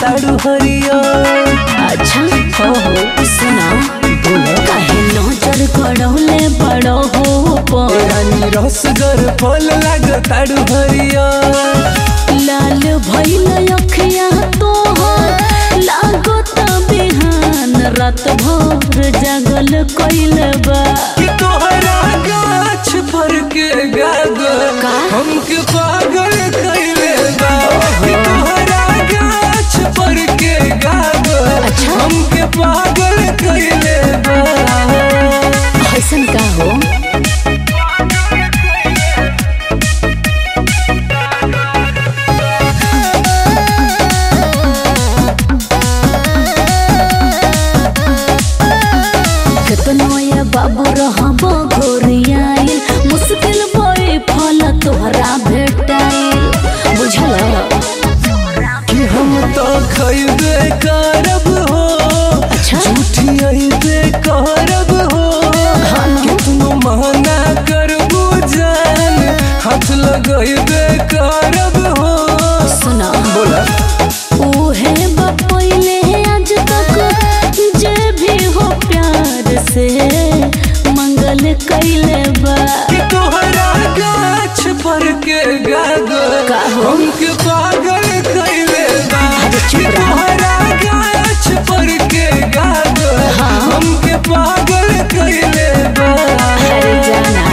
लागताड़ू हरिया अच्छा हो हो सुना बोला काहे नजर गड़ौले बड़ो हो पर रानी रसगर फल लागताड़ू हरिया लाल भइल अखिया तोहर लागो त बिहान रात भर जागल कइल बा कि तोहरा गाछ पर के गागल का? हमके पागल कइले बा कि तोहरा गाछ पर के गागल अच्छा। हमके पागल कइले बा ऐसन का हो केतनो ये बाबू रहब घोरियाइल मुश्किल बोए फल तोहरा भेटाइल बुझल कि हम तो खैबे करब हो अच्छा। झूठी अइबे करब हो कितनो महना करबू जान हाथ लगैबे करब हो सुना बोला उहे बपैले आज तक जे भी हो प्यार से मंगल कैले बा कि तोहरा गाछ पर के गागल का हो? हमके पागल कइले बा अरे चुप कि रहा। तोहरा गाछ पर के गागल हाँ। हमके पागल कइले बा अरे जाना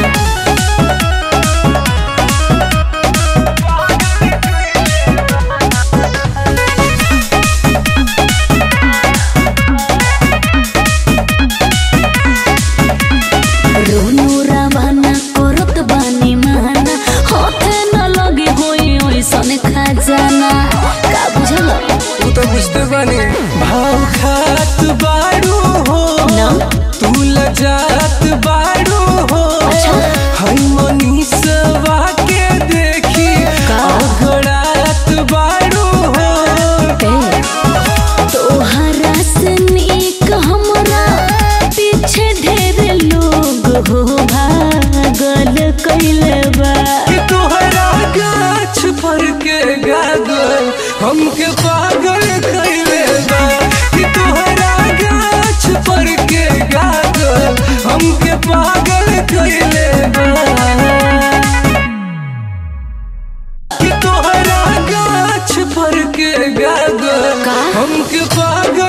रोनू रवाना करत बानी माना होते न लगे होई ओइसन खजाना का बुझल तू तो बुझते बानी भाव खात बाड़ू हो ना। तू लजात बाड़ू हो अच्छा। हई मनीषवा के देखी का? अगड़ात बाड़ू हो ए, तोहरा से नीक हमरा पीछे ढेर लोग हो भागल कैले बा कि तोहरा गाछ पर के गागल हमके पागल कइले बा कि तोहरा गाछ पर के गागल हमके पागल कइले बा कि तोहरा गाछ पर के गागल का? हमके पागल